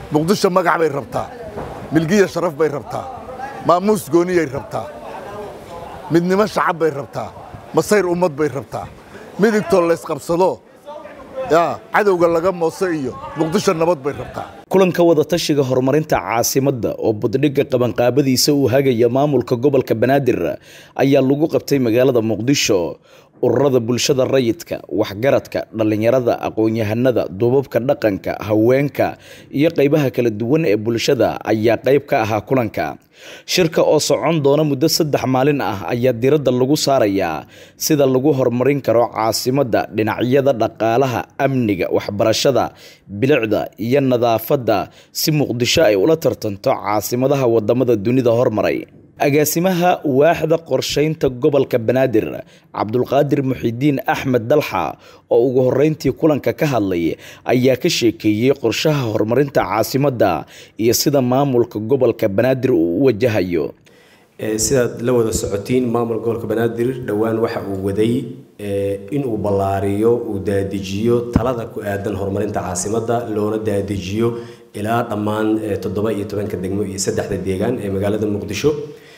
muqdisho magac bay rabtaa milgiya sharaf bay rabtaa maamuus gooniyay rabtaa midnimo shacab bay rabtaa masayr ummad bay rabtaa midigtoo laysqabsado yaa cadowga laga moose iyo muqdisho nabad bay rabtaa kulanka wadatashiga horumarinta caasimadda oo buddhigga qabanqaabadiisa uu hagaya maamulka gobolka banaadir ayaa lagu qabtay magaalada muqdisho ururada bulshada rayidka waxgaradka dhallinyarada aqoon-yahanada duubabka dhaqanka haweenka iyo qaybaha kala duwan ee bulshada ayaa qayb ka ahaa kulanka shirka oo socon doona muddo saddex maalin ah ayaa diradda lagu saarayaa sida lagu horumarin karo caasimadda dhinacyada dhaqaalaha amniga waxbarashada bilicda iyo nadaafadda si muqdisho ay ula tartanto caasimadaha wadamada dunida hormaray agaasimaha waaxda qorshaynta gobolka banaadir cabdulqaadir muxidiin axmed dalxa oo ugu horeyntii kulanka ka hadlay ayaa ka sheekeeyey qorshaha horumarinta caasimadda iyo sida maamulka gobolka banaadir uu u wajahayo sidaad la wada socotiin maamulka gobolka banaadir dhowaan waxa uu waday inuu ballaariyo uu daadijiyo talada ku aadan horumarinta caasimadda loona daadijiyo ilaa dhammaan toddoba iyo tobanka degmo iyo saddexda deegaan ee magaalada muqdisho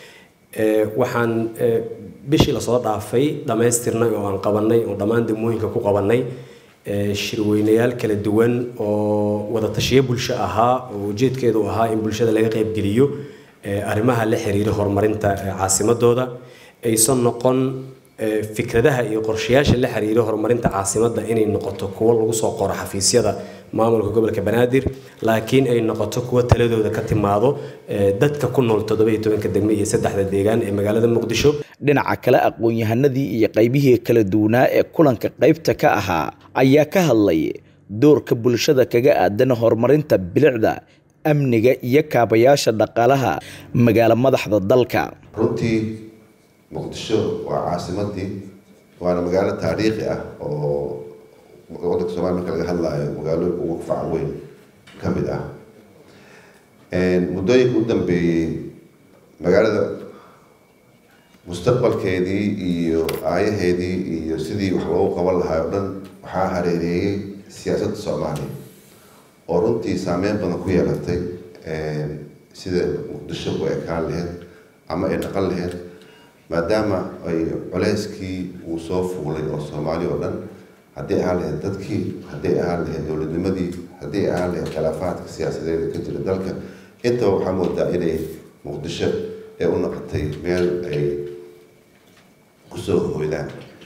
waxaan bishii lasoo dhaafay dhammaystirnay oo aan qabanay oo dhammaan degmooyinka ku qabanay shirweynayaal kala duwan oo wadatashiyo bulsho ahaa oo ujeedkeedu ahaa in bulshada laga qaybgeliyo arrimaha la xiriira horumarinta caasimadooda aysan noqon fikradaha iyo qorshayaasha la xiriira horumarinta caasimadda inay noqoto kuwo lagu soo qoro xafiisyada maamulka gobolka banaadir laakiin ay noqoto kuwo taladooda ka timaado dadka ku nool toddoba iyo tobanka degme iyo saddexda deegaan ee magaalada muqdisho dhinaca kale aqoon-yahanadii iyo qaybihii kala duwanaa ee kulanka qaybta ka ahaa ayaa ka hadlay doorka bulshada kaga aadan horumarinta bilicda amniga iyo kaabayaasha dhaqaalaha magaalo madaxda dalka runtii muqdisho waa caasimadii waana magaalo taariikhi ah oo wadanka somalia marka laga hadlaayo magaalooyinka ugu faca weyn ka mid ah muddooyinka u dambeeyey magaalada mustaqbalkeedii iyo aayaheedii iyo sidii wax loogu qaban lahaa o dhan waxaa hareereeyey siyaasadda soomaaliya oo runtii saameyn badan ku yeelatay sida muqdisho ku ekaan laheyd ama ay dhaqan laheyd maadaama ay culeyskii uu soo fuulay oo soomaaliya oo dhan haddii ahaan lahayd dadkii haddii ahaan lahayd dowladnimadii haddii ahaan lahayd khilaafaadka siyaasadeeda ka jira dalka intaba waxaa moodaa inay muqdisho ee u noqotay meel ay kusoo hoydaan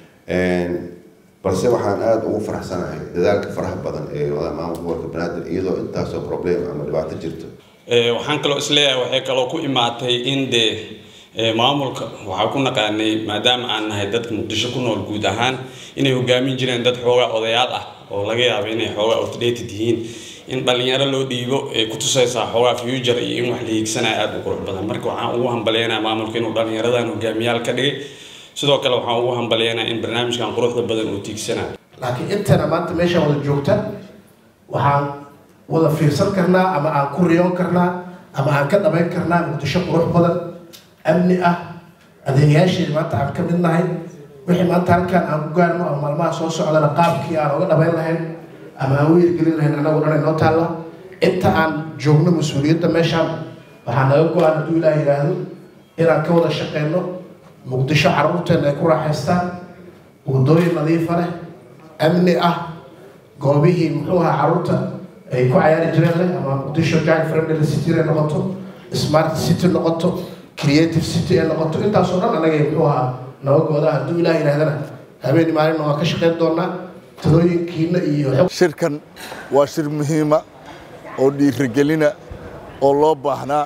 balse waxaan aada ugu faraxsanahay dadaalka faraha badan ee wada maamulka gobolka banaadir iyadoo intaasoo problem ama dhibaato jirto waxaan kaloo isleeyahay waxay kaloo ku imaatay in dee maamulka waxaa ku naqaanay maadaama aan nahay dadka muqdisho ku nool guud ahaan inay hogaamin jireen dad xoogaa odayaal ah oo laga yaabo inay xoogaa outdated yihiin in dhalinyaro loo dhiibo ay ku tusaysaa xoogaa future iyo in wax la hiigsanaya aada u qurux badan marka waxaan ugu hambaleynayaa maamulka inuu dhalinyaradan hogaamiyaal ka dhigay sidoo kale waxaan ugu hambaleynayaa in barnaamijkan quruxda badan uu tiigsanayo laakiin intana maanta meeshaan wada joogta waxaan wada fiirsan karnaa ama aan ku riyoon karnaa ama aan ka dhabayn karnaa muqdisho qurux badan amni ah adeegayaasheeda maanta aan ka mid nahay wixii maanta halkaan aan ku gaarno ama maalmaha soo socdana qaabkii aan oga dhabayn lahayn ama aan u hirgelin lahayn anagu dhan inoo taalla inta aan joogno mas-uuliyadda meeshaan waxaa naga go-aan hadduu ilaah yidhaahdo inaan ka wada shaqeyno muqdisho carruurteena ay ku raaxaystaan wadooyin nadiifa leh amni ah goobihii muxuu ahaa carruurta ay ku cayaari jireen leh ama muqdisho jack friendly city ay noqoto smart city noqoto creative city ay noqoto intaasoo dhan anagay muxuu ahaa nabagooda hadduu ilaah yidhahdana habeeni maalin waan ka shaqeyn doonaa talooyinkiina iyo shirkan waa shir muhiima oo dhiirigelina oo loo baahnaa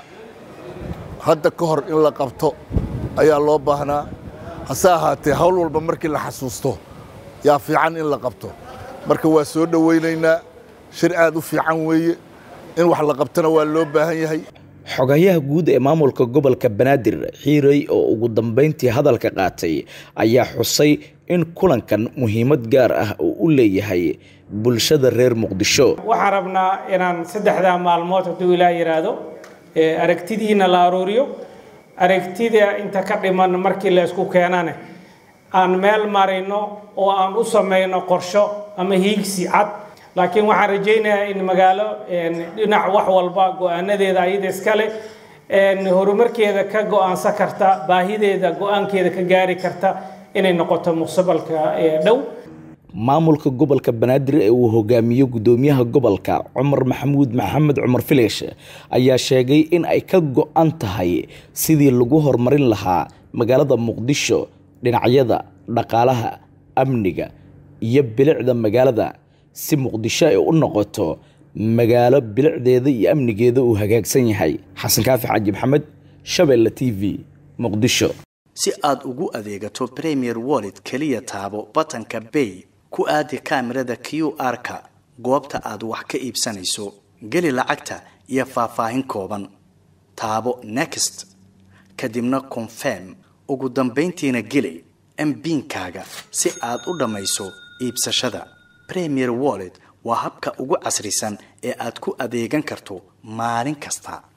hadda ka hor in la qabto ayaa loo baahnaa hase ahaatee hawl walba markii la xasuusto yaa fiican in la qabto marka waa soo dhowaynaynaa shir aad u fiican weeye in wax la qabtona waa loo baahan yahay xogayaha guud ee maamulka gobolka banaadir xiirey oo ugu dambeyntii hadalka qaatay ayaa xusay in kulankan muhiimad gaar ah uu u leeyahay bulshada reer muqdisho waxaan rabnaa inaan saddexdaa maalmood hadduu ilaa yidhaahdo aragtidiina la aruuriyo aragtida inta ka dhiman markii la isku keenane aan meel marino oo aan u samayno qorsho ama hiigsi cad laakiin waxaan rajaynayaa in magaalo dhinac wax walba go-aanadeeda ayada iskale horumarkeeda ka go-aansan karta baahideeda go-aankeeda ka gaari karta inay noqoto mustaqbalka dhow maamulka gobolka banaadir ee uu hogaamiyo gudoomiyaha gobolka cumar maxamuud maxamed cumar fileesh ayaa sheegay in ay ka go-an tahay sidii lagu horumarin lahaa magaalada muqdisho dhinacyada dhaqaalaha amniga iyo bilicda magaalada si muqdisho ay u noqoto magaalo bilicdeeda iyo amnigeeda uu hagaagsan yahay xasan kaafi xaaji maxamed shabeelle t v muqdisho si aad ugu adeegato premier wallet keliya taabo batanka bay ku aadi kaamirada q r-ka goobta aad wax ka iibsanayso geli lacagta iyo faahfaahin kooban taabo next kadibna confirm ugu dambayntiina geli mbiinkaaga si aad u dhammayso iibsashada premier wallet waa habka ugu casrisan ee aad ku adeegan karto maalin kasta